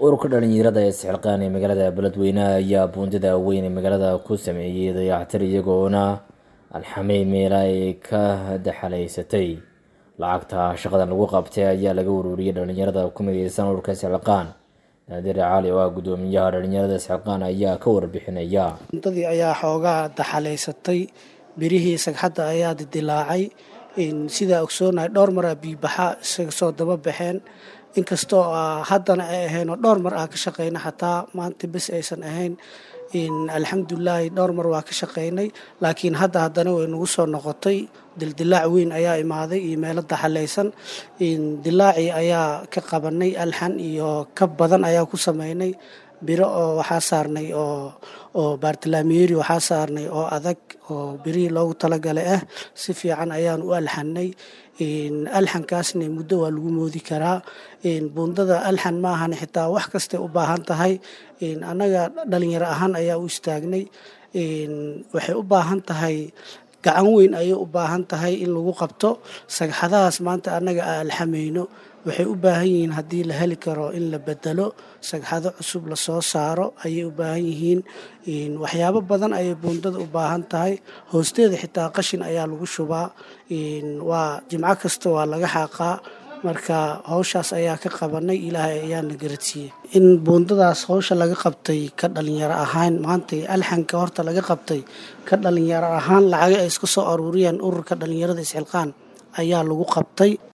ururka dhalinyarada ee isxilqaan ee magaalada beledweyne ayaa buundada weyn ee magaalada ku sameeyey dayactir iyagoona alxamey meela ay ka daxalaysatay lacagta shaqadan lagu qabtay ayaa laga ururiyey dhalinyarada ku mideysan ururka isxilqaan naadir cali oo ah guddoomiyaha dhalinyarada isxilqaan ayaa ka warbixinaya buundadii ayaa xoogaa daxalaysatay birihii sagxadda ayaa didilaacay sidaa ogsoonahay dhowr maraa biibaxa isaga soo daba baxeen inkastoo haddana ay ahayn oo dhowr mar ah ka shaqeyna xataa maanta bes aysan ahayn alxamdulilaahi dhowr mar waa ka shaqeynay laakiin hadda haddana way nagu soo noqotay dildilaac weyn ayaa imaaday iyo meelo daxalaysan dilaacii ayaa ka qabanay alxan iyo ka badan ayaa ku sameynay biro oo waxaa saarnay oo oo baartalaamiyeri waxaa saarnay oo adag oo birihii loogu talagalay ah si fiican ayaan u alxanay alxankaasna muddo waa lagu moodi karaa buundada alxan maahan xitaa wax kastay u baahan tahay annaga dhalinyaro ahaan ayaa u istaagnay waxay u baahan tahay gacan weyn ayay u baahan tahay in lagu qabto sagxadahaas maanta annaga aan alxamayno waxay u baahan yihiin haddii la heli karo in la bedelo sagxado cusub lasoo saaro ayay u baahan yihiin waxyaabo badan ayay buundada u baahan tahay hoosteeda xitaa qashin ayaa lagu shubaa waa jimco kasta waa laga xaaqaa marka howshaas ayaa ka qabanay ilaahay ayaana garadsiiyey in buundadaas howsha laga qabtay ka dhalinyaro ahaan maanta alxanka horta laga qabtay ka dhalinyaro ahaan lacaga ay iska soo aruuriyeen ururka dhalinyarada isxilqaan ayaa lagu qabtay